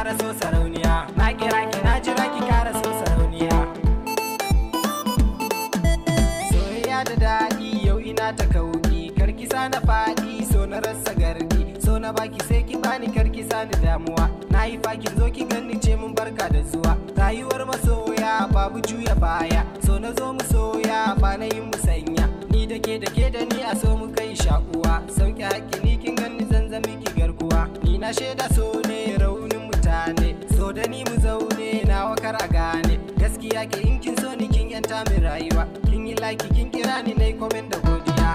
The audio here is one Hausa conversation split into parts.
kara so sarauniya na kira ki na jira ki kara so sarauniya soyayya da daɗi yau ina ta kauɗi karki sa na faɗi so na rasa gardi so na baki sai ki bani karki sa ni damuwa na yi fakin zo ki ganni ce mun barka da zuwa rayuwar masoya babu juya baya so na zo mu soya ba na yin musanya ni da ke da ke da ni a so mu kai shakuwa sauki haƙƙi ni kin ganni zanzami ki garkuwa ni na shaida so ne raunin mutane so da ni mu zaune na wakar a gane gaskiya ke in kin so ni kin yanta min rayuwa kin yi laki kin kira ni na yi komen da godiya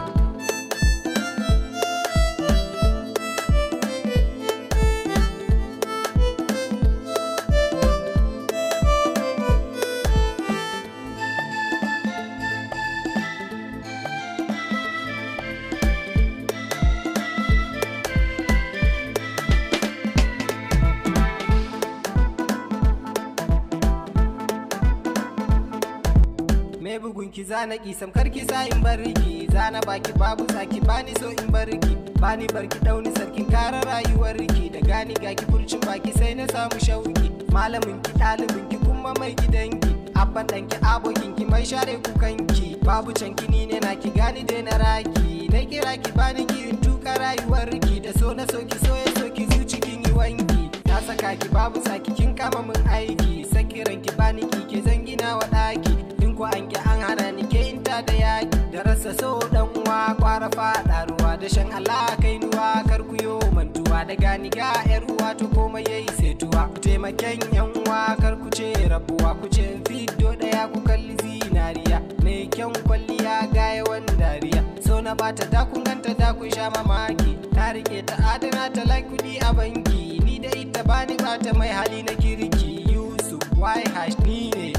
me bugun ki zana ki samkar ki sa in barki zana baki babu saki bani so in barki bani barki dauni sarkin kara rayuwar ki da gani ga ki furcin baki sai na samu shauki malamin ki ɗalibin ki kuma mai gidanki abban dan ki abokin ki mai share kukan ki babu can ni ne na ki gani dai na raki na kira ki bani ki in tuka rayuwar ki da so na so ki so ya so ki zuci kin yi wanki na saka ki babu saki kin kama min aiki sakiran ki bani ki ke zangina wa ɗaki in ko an ki an hana ni ke in ta da yaki da rasa so dan uwa kwara faɗa ruwa da shan Allah kai nuwa kar ku yo mantuwa da gani ga yar uwa to komai yayi setuwa ku taimaken yan uwa kar ku ce rabuwa ku ce fiddo daya ku kalli zinariya mai kyan kwalliya ga yawan dariya so na bata da kun ganta da kun sha mamaki ta rike ta adana ta like kudi a banki ni da ita bani bata mai hali na kirki yusuf why hash ni ne